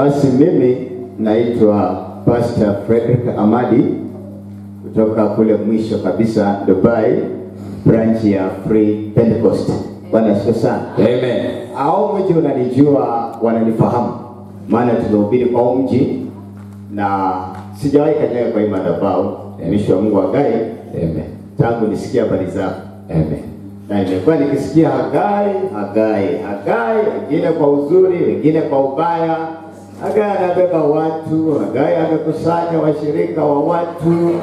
Basi mimi naitwa Pastor Frederick Amadi kutoka kule mwisho kabisa Dubai, branch ya Free Pentecost. Bwana asifiwe sana. Amen. Hao mji unanijua, wananifahamu, maana tumehubiri kwa huu mji na sijawahi kanyaga kwa hii madhabahu mtumishi wa Mungu Hagai Amen. tangu nisikie habari zako Amen. na nimekuwa nikisikia Hagai, Hagai, Hagai, wengine kwa uzuri, wengine kwa ubaya. Hagai anabeba watu, Hagai amekusanya washirika wa watu mm.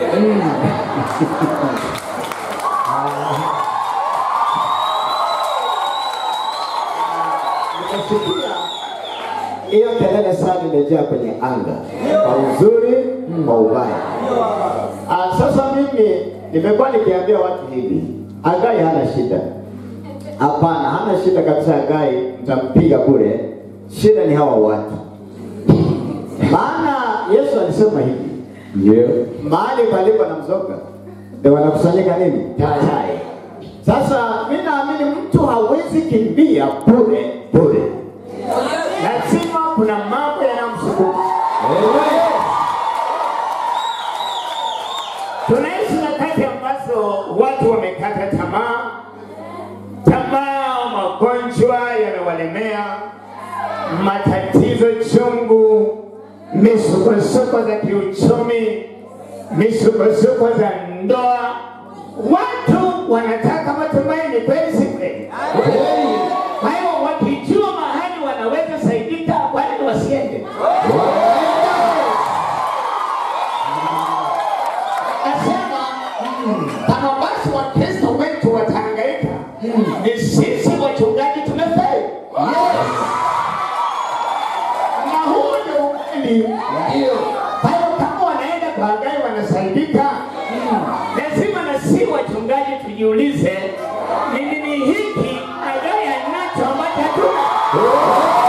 Nikasikia hiyo kelele sana imejaa kwenye anga, kwa uzuri, kwa ubaya. Ah, sasa mimi nimekuwa nikiambia watu hivi, Hagai hana shida. Hapana, hana shida kabisa. Hagai mtampiga bure, shida ni hawa watu. Maana Yesu alisema hivi, Ndio. mahali palipo na mzoga ndio wanakusanyika nini? Tai. Sasa mimi naamini mtu hawezi kimbia bure bure, lazima kuna mambo yanamsukuma. Amen. Tunaishi nyakati ambazo watu wamekata tamaa, tamaa, magonjwa yanawalemea, matatizo chungu, misukosuko za kiuchumi, misukosuko za ndoa. Watu wanataka matumaini, kweli si kweli? Kwa hiyo wakijua mahali wanaweza saidika, kwa nini wasiende? Nasema kama basi Wakristo wetu watahangaika, ni sisi wachungaji tumefeli. Na huu ndio ukweli. Kwa hiyo kama wanaenda kwa Hagai wanasaidika, lazima na si wachungaji tujiulize, ni nini hiki Hagai anacho ambacho hatuna?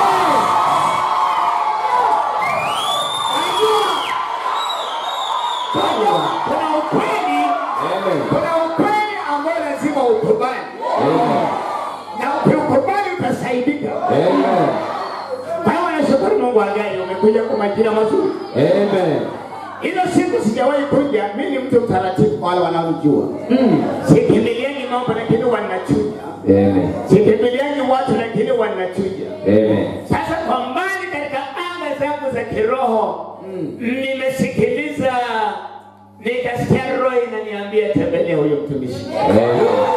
Unajua, kuna ukweli Amen. kuna ukweli ambao lazima ukubali na ukiukubali utasaidika. Amen. Kwa hiyo nashukuru Mungu Hagai, umekuja kwa majira mazuri. Amen. Hilo siku sijawahi kuja, mimi ni mtu mtaratibu kwa wale wanaojua. Mm. Sikimbiliani mambo lakini wanachuja, Amen. sikimbiliani watu lakini wanachuja. Amen. Sasa kwa mbali katika anga zangu za kiroho nimesikiliza, nikasikia roho inaniambia tembelea huyo mtumishi. Amen.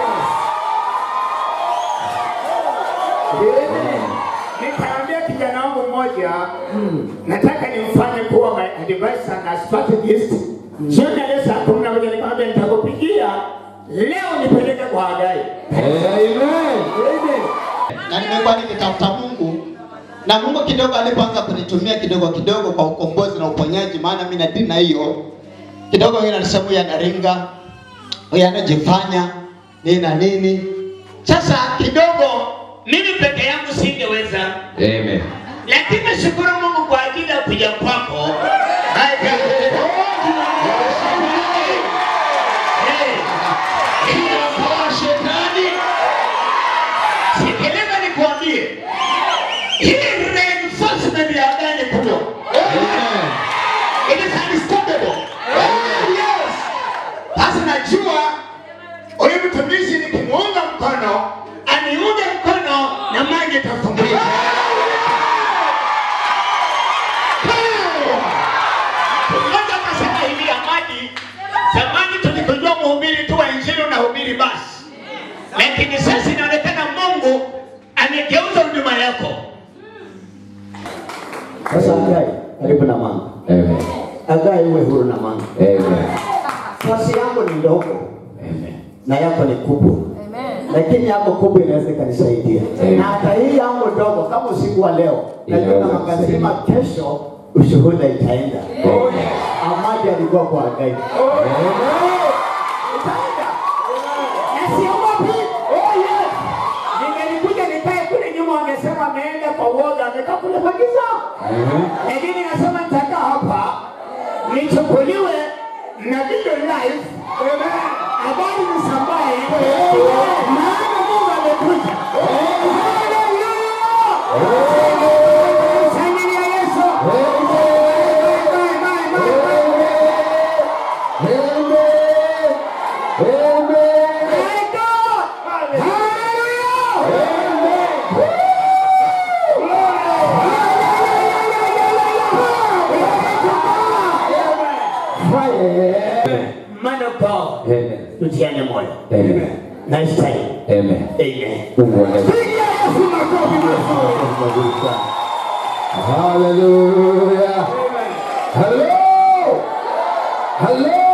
Nikaambia kijana wangu mmoja, nataka nimfanye kuwa my advisor na strategist. Jioni ya leo saa kumi na moja nikamwambia nitakupigia leo nipeleke kwa Hagai. Amen. na nimekuwa nikitafuta Mungu na Mungu kidogo alipoanza kunitumia kidogo kidogo kwa ukombozi na uponyaji, maana mimi na dini na hiyo kidogo, yeye anasema huyu anaringa, huyu anajifanya nini na nini. Sasa kidogo mimi peke yangu singeweza, Amen. lakini nashukuru Mungu kwa ajili ya kuja kwako. Sikiliza nikuambie, hii reinforcement ya Hagai ni kubwa. Amen. It is unstoppable. Yes. Sasa najua huyu mtumishi nikimuunga mkono, aniunge mkono na maji itafunguliwa. Mmoja akasema hivi Amadi, zamani tulikujua mhubiri tu wa injili unahubiri basi, lakini sasa inaonekana Mungu amegeuza huduma yako. Sasa Hagai, karibu na manga. Amen. Hagai, uwe huru na manga. Amen. Nafasi yako ni ndogo Amen. na yako ni kubwa, lakini yako kubwa inaweza ikanisaidia, Amen. na hata hii yangu ndogo, kama usiku wa leo najua Inaweza na magazima, kesho ushuhuda itaenda. Amen. Amadi alikuwa kwa Hagai. Itaenda. Na siogopi. Oh, yes. Ningelikuja nikae kule nyuma wangesema ameenda kwa uoga amekaa kule kwa giza. Amen. Lakini nasema nitakaa hapa nichukuliwe na video live. Habari zisambae. Maana Mungu amekuja. Hallelujah. Shangilia Yesu. Man of God, Amen. tutiane moyo. Amen. Nice time. Amen. Amen. Mungu wa leo. Hallelujah. Hello. Hello.